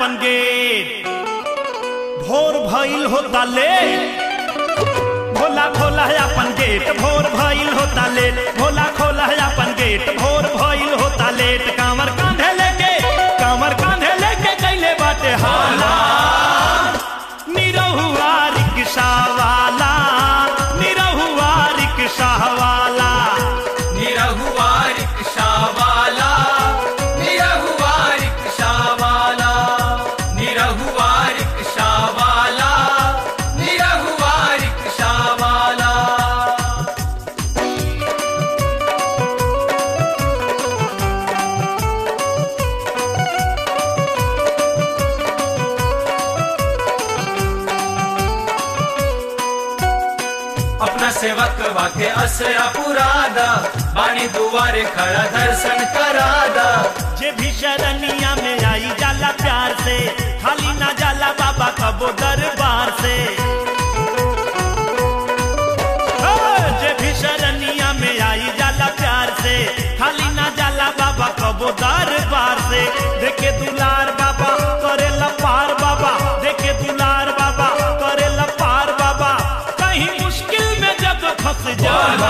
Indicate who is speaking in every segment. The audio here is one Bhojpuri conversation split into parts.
Speaker 1: अपन गेट भोर भइल होता लेट भोला खोला है अपन गेट भोर भइल होता लेट भोला खोला है अपन गेट भोर भइल होता लेट कांवर कांधे लेके कांवर कांधे लेके कैले बाटे हाला निरहुआ रिक्शा वाला निरहुआ रिक्शा वाला
Speaker 2: निरहुआ रिक्शा वाला निरहुआ रिक्शा वाला निरहुआ रिक्शा वाला निरहुआ रिक्शा वाला अपना सेवक वाके असरा पुरादा बानी दुआरे खड़ा दर्शन करादा
Speaker 1: जे भी शरणिया में आई जाला प्यार से खाली ना जाला बाबा कबो दरबार से ओ, जे भी शरणिया में आई जाला प्यार से खाली ना जाला बाबा कबो दरबार से देखे दुलार बाबा करे पार बाबा देखे दुलार बाबा करे पार बाबा कहीं मुश्किल में जब फंस जाला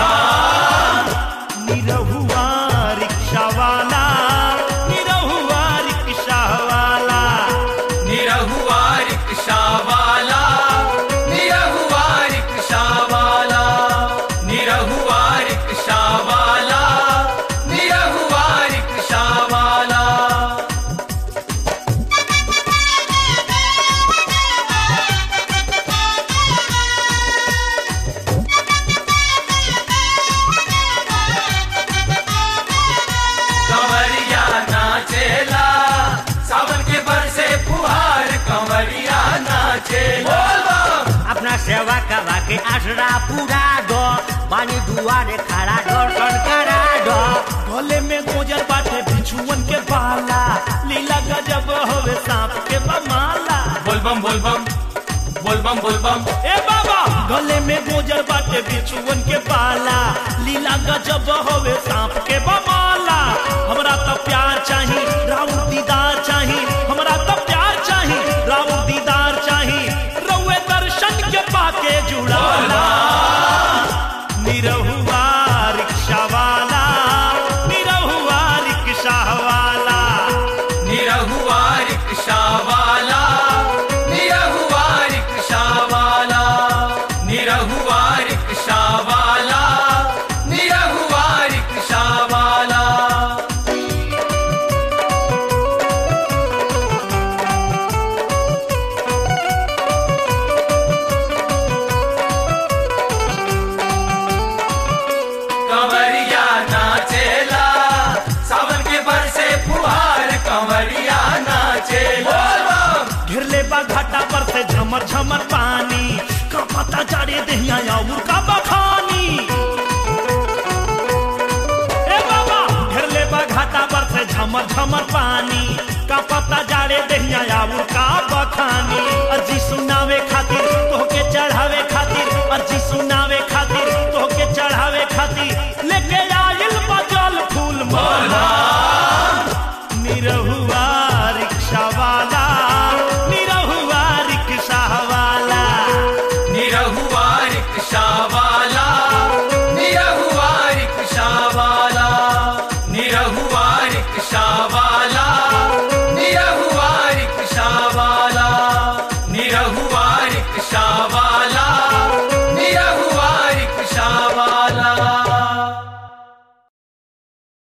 Speaker 1: निरहुआ रिक्शा वाला निरहुआ रिक्शा वाला
Speaker 2: निरहुआ रिक्शा वाला निरहुआ रिक्शा वाला निरहुआ रिक्शा वाला निरहुआ रिक्शा वाला कंवरिया नाचेला सावन के बरसे फुहार कंवरिया नाचेला
Speaker 3: अपना सेवा करवा के आसरा पूरा दो बानी दुआरे खड़ा दर्शन करा दो
Speaker 1: गले में गोजर बाटे बिछुअन के बाला लीला गजब होवे सांप के बमाला
Speaker 2: बोलबम बोलबम बोलबम बोलबम
Speaker 1: ए बाबा गले में गोजर बाटे बिछुअन के बाला लीला गजब होवे सांप के बमाला हमरा तो प्यार चाही राउर दीदार चाही हमरा तो प्यार चाही राउर दीदार चाही रउए दर्शन के पाके जुड़ाला निरहुआ रिक्शा वाला निरहुआ रिक्शा वाला
Speaker 2: निरहुआ रिक्शा वाला निरहुआ रिक्शा वाला निरहुआ रिक्शा वाला निरहुआ रिक्शा वाला कंवरिया नाचेला सावन के बरसे फुहार कंवरिया नाचेला
Speaker 1: घिरले बा घाटा पर से झमर झमर पानी का पता जाड़े दहिया और का बखानी ए बाबा घिरले बा घाटा पर से झमर झमर पानी का पता जाड़े दहिया और का